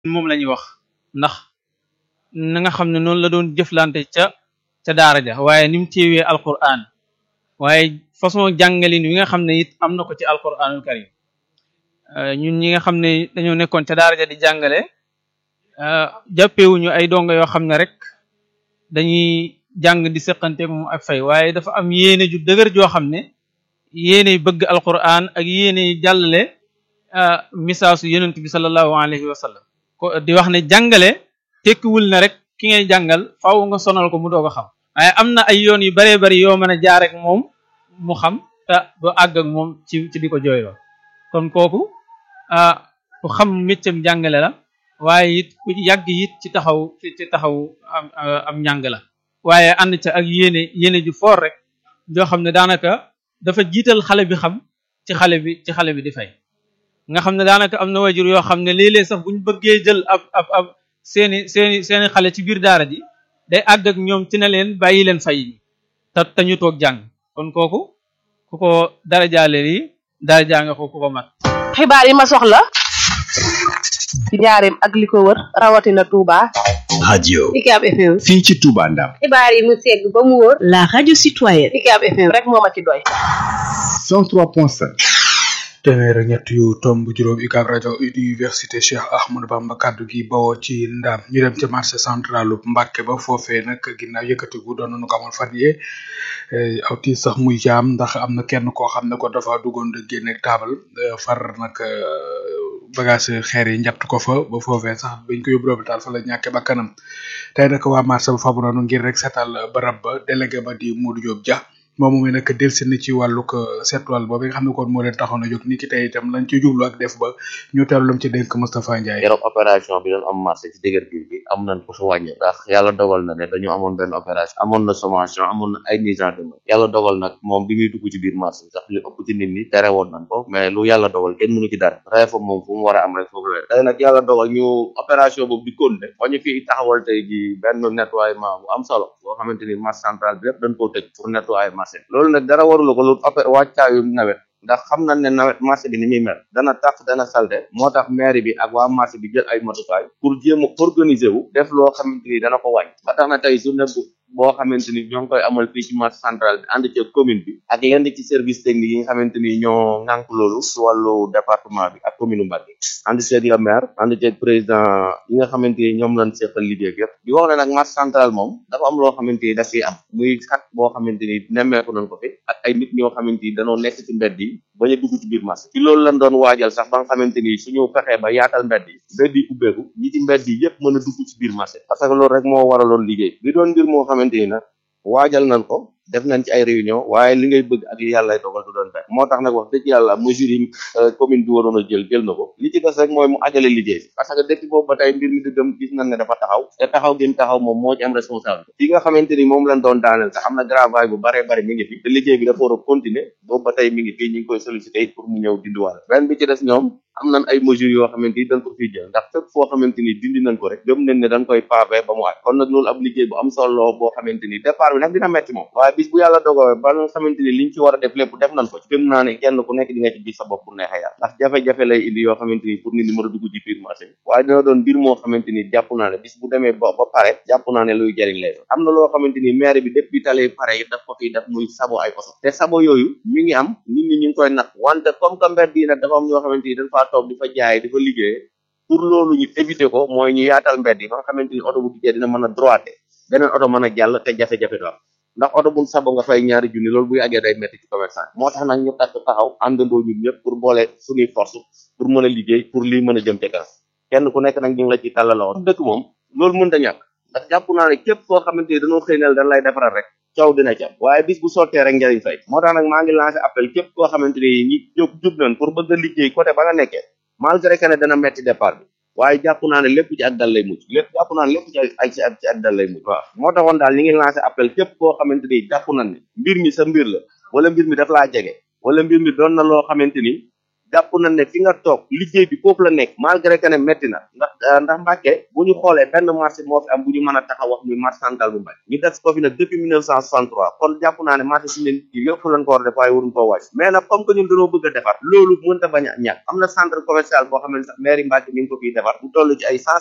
moom la ñuy wax ndax na nga xam ne noonu la doon jëflante ca ca daara ja waaye ni mu téewee alquran waaye façon jàngalin wi nga xam ne it am na ko ci alquranul karim ñun ñi nga xam ne dañoo nekkoon ca daara ja di jàngale jàppewuñu ay donga yoo xam ne rek dañuy jàng di seqanteeg moom ak fay waaye dafa am yéene ju dëgër joo xam ne yéene bëgg alquran ak yéene jàllale misaasu yonent bi sallallahu alayhi wa sallam ko di wax ne jàngale tekkiwul ne rek ki ngay jàngal faaw nga sonal ko mu doog a xam waaye am na ay yoon yu baree bari yoo mën a jaar ak moom mu xam te doo àgg ak moom ci ci di ko jooyloo kon kooku ku xam méccam jàngale la waaye it ku yàgg it ci taxaw ci taxaw am am njàng la waaye ànd ca ak yéene yéene ju foor rek joo xam ne daanaka dafa jiital xale bi xam ci xale bi ci xale bi di fay nga xam ne daanaka am na wajur yoo xam ne léeg-léeg sax buñ bëggee jël ab ab ab seeni seeni seeni xale ci biir daara ji day àgg ak ñoom ci ne leen bàyyi leen fay te te ñu toog jàng kon kooku ku ko dara jaale lii dara jaa nga ko ku ko mat xibaar yi ma soxla ci njaareem ak li ko wër rawatina Touba. radio Ucab FM. fii ci Touba Ndam xibaar yi mu segg ba mu wóor. la radio citoyenne. Ucab FM rek moo ma ci doy. 103.5 téeméer ak ñett yu tomb juróom UCAB rajo université Cheikh Ahmadou Bamba kaddu gi bawoo ci ndaam ñu dem ca marché centralu Mbàkke ba foofee nag ginnaaw yëkkatigu doon nañu ko amal fan yee aw tiis sax muy jaam ndax am na kenn koo xam ne ko dafa duggoon de génne taabal far nag bagage xeer yi njatt ko fa ba foofee sax bañ ko yóbbu hôpital fa la ñàkke ba kanam tey nag waa marché ba fabu noonu ngir rek seetal barab ba délégué ba di Modou Diop Dia moom mooy nag delsi na ci wàllug seetluwal boobu nga xam ne kon moo leen taxoon a jóg ni ki tey itam lañ ci jublu ak def ba ñu teelu lam ci dénk Moustapha Ndiaye keroog opération bi doon am marché ci dëgër bi bi am nañ ko fa wàññi ndax yàlla dogal na ne dañu amoon benn opération amoon na sommation amoon na ay mise en demeure yàlla dogal nag moom bi muy dugg ci biir marché bi sax li ëpp ci nit ñi tere woon nañ ko mais lu yàlla dogal kenn mënu ci dara ree fa moom fu mu war a am rek foofu la tey nag yàlla dogal ñu opération boobu di continuer ba ñu fi taxawal tey ji benn nettoiement bu am solo boo xamante ni marché central bi yëpp dañ koo tëj pour nettoyer marché loolu nag dara warula ko lu opé wàccaayu nawet ndax xam nañ ne nawet marché bi ni muy mel dana tax dana salte moo tax mairie bi ak waa marché bi jël ay matukaay pour jéem a organiser wu def loo xamante ni dana ko wàññi ba tax na tey journée bu boo xamante ni ñoo ngi koy amal fii ci marché central bi ànd ci commune bi ak yenn ci service technique yi nga xamante ni ñoo ŋànk loolu si wàllu département bi ak commune Mbacké ànd ceeg le maire ànd ceeg président yi nga xamante ni ñoom lañ seqal liggéey yëpp di wax ne nag marché central moom dafa am loo xamante ni daf fiy am muy xat boo xamante ni nemmeeku nañ ko fi ak ay nit ñoo xamante ni danoo nekk ci mbedd yi bañ a dugg ci biir marché ci loolu lañ doon waajal sax ba nga xamante ni suñu fexee ba yaatal mbedd yi mbedd yi ubbeeku ñi ci mbedd yi yëpp mën a dugg ci biir marché parce que loolu rek moo waraloon liggéey bi doon mbir moo xamante ni nag waajal nañ ko def nañ ci ay réunion waaye li ngay bëgg ak li yàlla dogal du doon benn moo tax nag wax dëgg yàlla mesures yi commune bi waroon a jël jël na ko li ci des rek mooy mu ajale liggéey bi parce que depuis boobu ba tey mbir mi dëggam gis nañ ne dafa taxaw te taxaw gi mu taxaw moom moo ci am responsable fi nga xamante ni moom lañ doon daaneel sax am na gravaay bu baree bari mi ngi fi te liggéey bi dafa war a continuer boobu ba tey mi ngi fii ñu ngi koy solliciter pour mu ñëw dindiwaale benn bi ci des ñoom am nañ ay mesures yoo xamante ni dañ ko fiy jël ndax fépp foo xamante ni dindi nañ ko rek gëm nañ ne dañ koy pavé ba mu aj kon nag loolu ab liggéey bu am solo boo xamante ni départ bi nag dina metti moom waaye bis bu yàlla dogowe ba nga xamante ni liñ ci war a def lépp def nañ ko ci gëm naa ne kenn ku nekk di nga ci gis sa bopp bu neexee yàlla ndax jafe-jafe lay indi yoo xamante ni pour nit ñi mën a dugg ci biir marché bi waaye dina doon mbir moo xamante ni jàpp naa ne bis bu demee ba ba pare jàpp naa ne luy jëriñ lay doon am na loo xamante ni maire bi depuis tale pare yi daf ko fiy def muy sabo ay oto te sabo yooyu mi ngi am nit ñi ñu ngi koy nag wante comme que mbedd yi nag dafa am ñoo xamante ni dañ faa toog di fa jaay di fa liggéey pour loolu ñu éviter ko mooy ñu yaatal mbedd yi ba nga xamante ni oto bu dikkee dina mën a droité beneen oto mën a jàll te jafe-jafe du am ndax oto bu sabo nga fay ñaari junni loolu bu yàggee day metti ci commerçant moo tax nag ñu takk taxaw àndandoo ñun ñëpp pour boole suñuy force pour mën a liggéey pour lii mën a jëm ca kanam kenn ku nekk nag ñu ngi la ci tàllaloo dëkk moom loolu mën da ñàkk ndax jàpp naa ne képp koo xamante ni dañoo xëy nal dañ lay defaral rek coow dina ci am waaye bis bu sottee rek njëriñ fay moo tax nag maa ngi lancé appel képp koo xamante ni ñi jóg jub nañ pour bëgg a liggéey côté ba nga nekkee malgré que ne dana metti départ bi waaye jàpp naa ne lépp ci ak dal lay mujj lépp jàpp naa ne lépp ci ay ci ci ak dal lay mujj waaw moo taxoon daal ñi ngi lancé appel képp koo xamante ni jàpp nañ ne mbir mi sa mbir la wala mbir mi daf laa jege wala mbir mi doon na loo xamante ni jàpp nañ ne fi nga toog liggéey bi foofu la nekk malgré que ne métti na ndax ndax Mbàkke bu ñu xoolee benn marché moo fi am bu ñu mën a taxaw wax muy marché central bu Mbàkke ñu def ko fi nag depuis 1963 kon jàpp naa ne marché si ne yëpp lañ ko war a def waaye waruñ koo wàcc mais nag comme que ñun dañoo bëgg a defar loolu mënta bañ a ñàkk am na centre commercial boo xam ne sax mairie Mbàkke mi ngi ko fiy defar bu toll ci ay cent